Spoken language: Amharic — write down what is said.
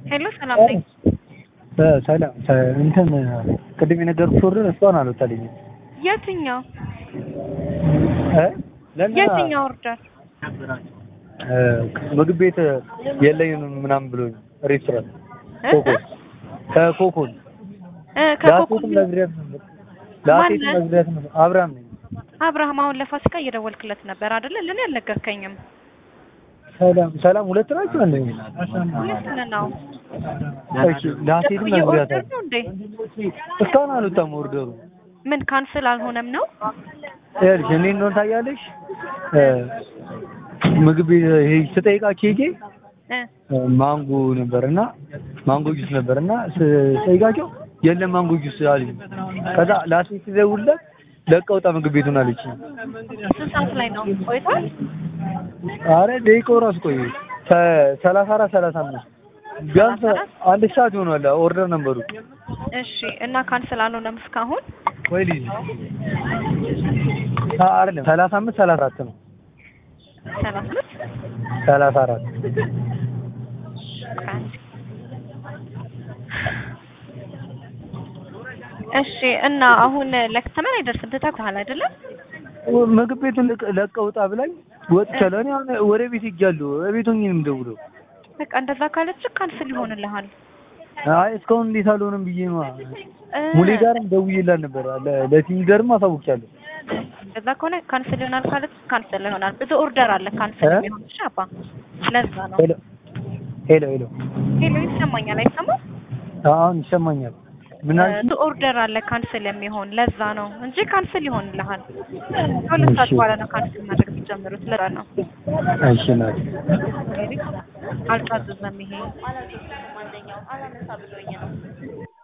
ሄሎ ሰላም ነኝ። ሰላም እንትን ቅድም የነገርኩሽ ኦርደር እስካሁን አልወጣልኝም። የትኛው እ ለና የትኛው ኦርደር? እ ምግብ ቤት የለኝም ምናምን ብሎኝ ሬስቶራንት እ? ኮኮን ከኮኮን እ ላሴትም ከኮኮ ነግሬያት ነበር ላሴትም ማነህ? ነግሬያት ነበር አብርሃም ነኝ። አብርሃም አሁን ለፋሲካ እየደወልክለት ነበር አይደለ? ለኔ አልነገርከኝም። ሰላም ሰላም ሁለት ናቸው አንደኛ ሁለት ነው። እሺ ላሴትም የኦርደር ነግሬያታለሁ ነው እንዴ? እስካሁን አልወጣም ኦርደሩ ምን ካንስል አልሆነም ነው? ይኸውልሽ እኔ እንደሆነ ታያለሽ እ ምግብ ቤት ይሄ ስጠይቃቸው ሄጄ እ ማንጎ ነበርና ማንጎ ጁስ ነበርና ስጠይቃቸው የለም ማንጎ ጁስ አሉኝ። ከዛ ላሴት ስደውልለት ለቀው ውጣ ምግብ ቤቱን አለች። ስንት ሰዓት ላይ ነው ቆይቷል? አረ ደቂቃው ራሱ ቆይ ሰላሳ አራት ሰላሳ አምስት ቢያንስ አንድ ሰዓት ይሆናል ኦርደር ነበሩ። እሺ እና ካንስል አልሆነም እስካሁን? ወይ ልጅ አይደለም ሰላሳ አምስት ሰላሳ አራት ነው ሰላሳ አምስት ሰላሳ አራት እሺ እና አሁን ለክተመን አይደርስም ትተኩሃል አይደለም? ምግብ ቤቱን ለቀ- ለቀው ውጣ ብላኝ ወጥቻለሁ። እኔ አሁን ወደ ቤት ሄጃለሁ። ቤት ሆኜ ነው የምደውለው። በቃ እንደዛ ካለች ካንስል ይሆንልሃል። አይ እስካሁን እንዴት አልሆነም ብዬ ነው። እ ሙሌ ጋርም ደውዬላት ነበር። ለ- ለቲም ጋርም አሳውቂያለሁ። እንደዛ ከሆነ ካንስል ይሆናል ካለች ካንስል ይሆናል። ብዙ ኦርደር አለ ካንስል እ? የሚሆን እሺ አባ ለዛ ነው። ሄሎ ሄሎ ሄሎ፣ ሄሎ ይሰማኛል አይሰማም? አሁን ይሰማኛል። ምን አልሽ? ብዙ ኦርደር አለ ካንስል የሚሆን ለዛ ነው እንጂ ካንስል ይሆንልሃል። ከሁለት ሰዓት እሺ። በኋላ ነው ካንስል ማድረግ የሚጀምሩት ለዛ ነው። እሺ ናት። እንግዲህ አልታዘዘም ይሄ